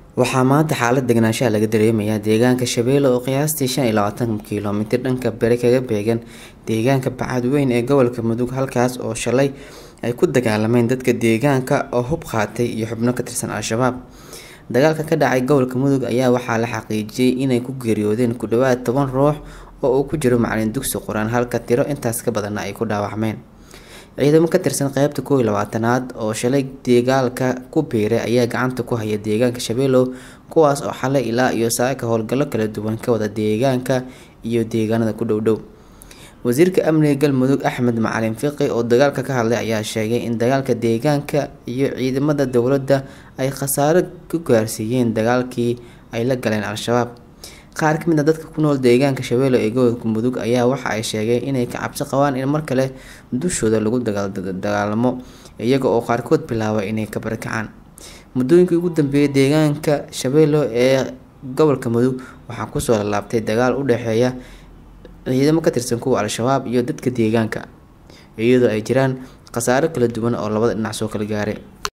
waxaa maanta xaalad deganaanshaha laga dareemayaa deegaanka shabeelle oo qiyaastii shan iyo labaatan kilomitir dhanka bari kaga beegan deegaanka bacad weyn ee gobolka mudug halkaas oo shalay ay ku dagaalameen dadka deegaanka oo hub qaatay iyo xubno ka tirsan al-shabaab dagaalka ka dhacay gobolka mudug ayaa waxaa la xaqiijiyey inay ku geeriyoodeen ku dhawaad toban ruux oo uu ku jiro macalin dugsi qur-aan halka tiro intaas ka badanna ay ku dhaawacmeen ciidamo ka tirsan qeybta koow iyo labaatanaad oo shalay dagaalka ku biiray ayaa gacanta ku haya deegaanka shabeellow kuwaas oo xalay ilaa iyo saaka howlgallo kala duwan ka wada deegaanka iyo deegaanada ku dhowdhow wasiirka amniga galmudug axmed macalin fiqi oo dagaalka ka hadlay ayaa sheegay in dagaalka deegaanka iyo ciidamada dowladda ay khasaaro ku gaarsiiyeen dagaalkii ay la galeen al-shabaab qaar ka mid a dadka ku nool deegaanka shabeelle ee gobolka mudug ayaa waxa ay sheegeen inay ka cabsi qabaan in mar kale dushooda lagu dagaalamo iyaga oo qaarkood bilaabay inay ka barakacaan muddooyinkii ugu dambeeyay deegaanka shabeelle ee gobolka mudug waxaa kusoo lalaabtay dagaal u dhexeeya ciidamo ka tirsan kuwa al-shabaab iyo dadka deegaanka iyadoo ay jiraan khasaaro kala duwan oo labada dhinac soo kala gaaray